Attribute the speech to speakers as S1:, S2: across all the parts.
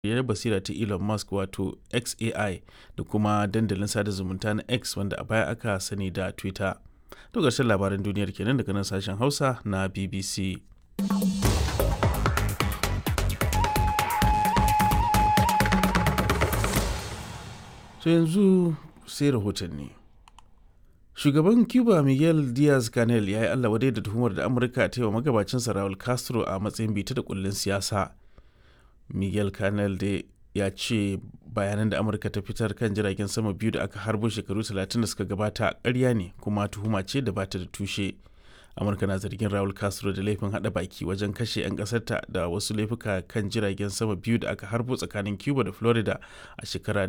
S1: ƙirƙirar basira ta Elon Musk wato XAI da kuma dandalin sada zumunta na X wanda a baya aka sani da Twitter. To ƙarshen labaran duniyar kenan daga nan sashen Hausa na BBC. To yanzu sai rahotanni. Shugaban Cuba Miguel Diaz-Canel ya yi Allah wadai da tuhumar da Amurka ta yi wa magabacinsa Raul Castro a matsayin bita da kullun siyasa. Miguel Canel da ya ce bayanan da Amurka ta fitar kan jiragen sama biyu da aka harbo shekaru 30 da suka gabata ƙarya ne kuma tuhuma ce da bata da tushe. Amurka na zargin Raul Castro da laifin hada baki wajen kashe 'yan ƙasarta da wasu laifuka kan jiragen sama biyu da aka harbo tsakanin Cuba da Florida a shekarar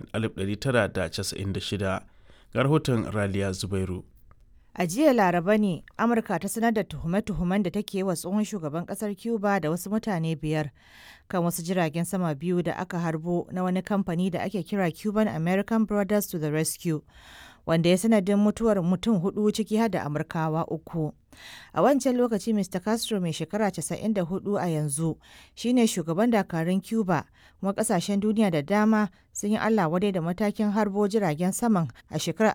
S1: 1996. ga rahoton Raliya Zubairu.
S2: A jiya Laraba ne Amurka ta sanar da tuhume-tuhumen da take wa tsohon shugaban kasar Cuba da wasu mutane biyar kan wasu jiragen sama biyu da aka harbo na wani kamfani da ake kira Cuban American Brothers to the Rescue. wanda ya sanadin mutuwar mutum hudu ciki har da Amurkawa uku. A wancan lokaci Mr. Castro mai shekara 94 a yanzu shine shugaban dakarun Cuba kuma kasashen duniya da dama sun yi Allah wadai da matakin harbo jiragen saman a shekarar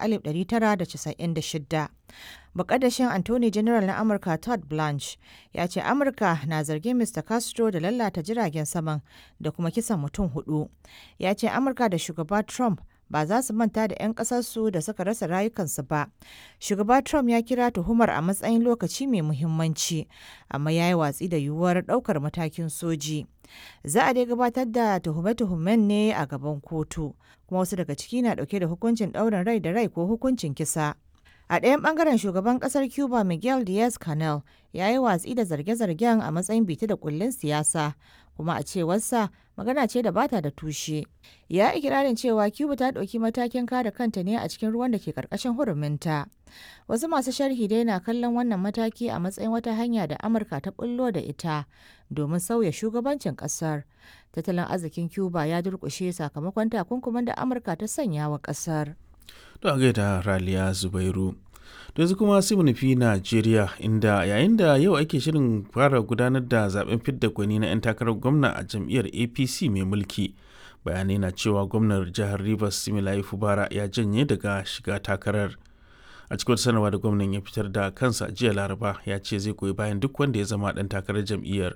S2: 1996. Bakadashin Anthony General na Amurka Todd Blanche ya ce Amurka na zargin Mr. Castro da lalata jiragen saman da kuma kisan mutum hudu. Ya ce Amurka da shugaba Trump ba za su manta da 'yan ƙasarsu da suka rasa rayukansu ba. Shugaba Trump ya kira tuhumar a matsayin lokaci mai muhimmanci, amma ya yi watsi da yiwuwar ɗaukar matakin soji. Za a dai gabatar da tuhume-tuhumen ne a gaban kotu, kuma wasu daga ciki na ɗauke da hukuncin ɗaurin rai da rai ko hukuncin kisa. A ɗayan ɓangaren shugaban ƙasar Cuba Miguel Diaz-Canel ya yi watsi da zarge-zargen a matsayin bita da kullun siyasa, kuma a cewarsa magana ce da bata da tushe. Ya ikirarin cewa Cuba ta ɗauki matakin kare kanta ne a cikin ruwan da ke ƙarƙashin huruminta. Wasu masu sharhi dai na kallon wannan mataki a matsayin wata hanya da Amurka ta bullo da ita domin sauya shugabancin ƙasar. Tattalin arzikin Cuba ya durƙushe sakamakon takunkuman da Amurka ta sanya wa ƙasar.
S1: To a gaida Raliya Zubairu. To yanzu kuma sai mu nufi Najeriya inda yayin da yau ake shirin fara gudanar da zaben fidda gwani na 'yan takarar gwamna a jam'iyyar APC mai mulki. Bayanai na cewa gwamnar jihar Rivers Similayi Fubara ya janye daga shiga takarar. A cikin sanarwa da gwamnan ya fitar da kansa jiya Laraba ya ce zai goyi bayan duk wanda ya zama ɗan takarar jam'iyyar.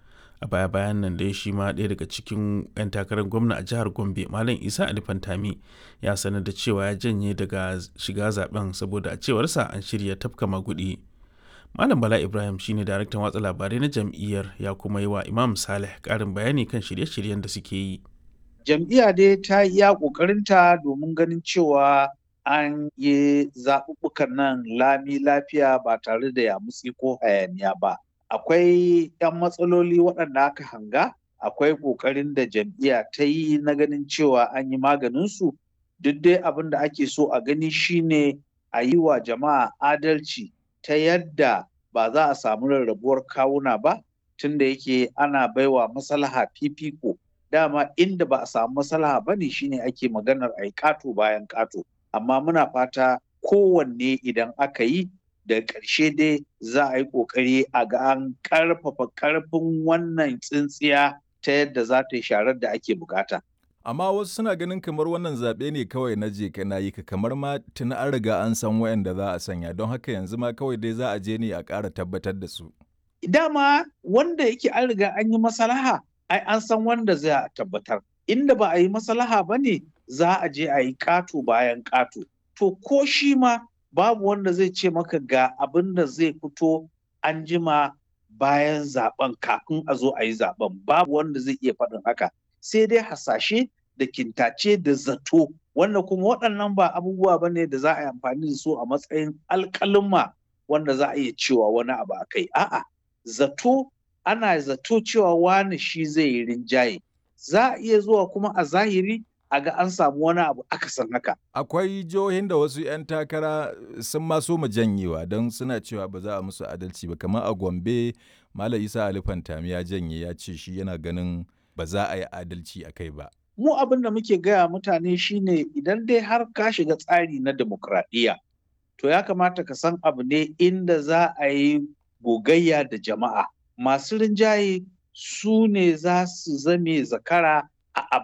S1: a baya bayan nan dai shi ma ɗaya daga cikin 'yan takarar gwamna a jihar gombe malam isa ali fantami ya sanar da cewa ya janye daga shiga zaben saboda a cewarsa an shirya tafka magudi malam bala ibrahim shine daraktan watsa labarai na jam'iyyar ya kuma yi wa imam saleh ƙarin bayani kan shirye-shiryen da suke yi
S3: jam'iyya dai ta iya ƙoƙarinta domin ganin cewa an yi zaɓuɓɓukan nan lami lafiya ba tare da yamutsi ko hayaniya ba akwai 'yan matsaloli waɗanda aka hanga akwai ƙoƙarin da jam'iyya ta yi na ganin cewa an yi maganinsu duk dai abin da ake so a gani shine a yi wa jama'a adalci ta yadda ba za a samu rarrabuwar kawuna ba tunda yake ana baiwa maslaha fifiko dama inda ba a samu maslaha ba ne shine ake maganar a yi ƙato bayan ƙato amma muna fata kowanne idan aka yi da ƙarshe dai za a yi ƙoƙari a ga an ƙarfafa ƙarfin wannan tsintsiya ta yadda za ta yi sharar da ake bukata.
S4: Amma wasu suna ganin kamar wannan zaɓe ne kawai na je na yi ka kamar ma tuni an riga an san wayanda za a sanya don haka yanzu ma kawai dai za a je ne a ƙara tabbatar da su.
S3: Dama wanda yake an riga an yi masalaha ai an san wanda za a tabbatar. Inda ba a yi masalaha ba ne za a je a yi ƙato bayan ƙato. To ko shi ma babu wanda zai ce maka ga abin da zai fito an jima bayan zaben kafin a zo a yi zaben babu wanda zai iya faɗin haka sai dai hasashe da kintace da zato wanda kuma waɗannan ba abubuwa ba ne da za a yi amfani da su a matsayin alƙalin wanda za a iya cewa wani abu a kai a'a zato ana zato cewa wani shi zai yi rinjaye za a iya zuwa kuma a zahiri a ga an samu wani abu akasin haka.
S4: Akwai jihohin da wasu 'yan takara sun maso mu janyewa don suna cewa ba za a musu adalci ba kamar a Gombe Malam Isa Ali Fantami ya janye ya ce shi yana ganin ba za a yi adalci a kai ba.
S3: Mu abin da muke gaya mutane shine idan dai har ka shiga tsari na demokradiyya to ya kamata ka san abu ne inda za a yi gogayya da jama'a. Masu rinjaye su ne za su zame zakara a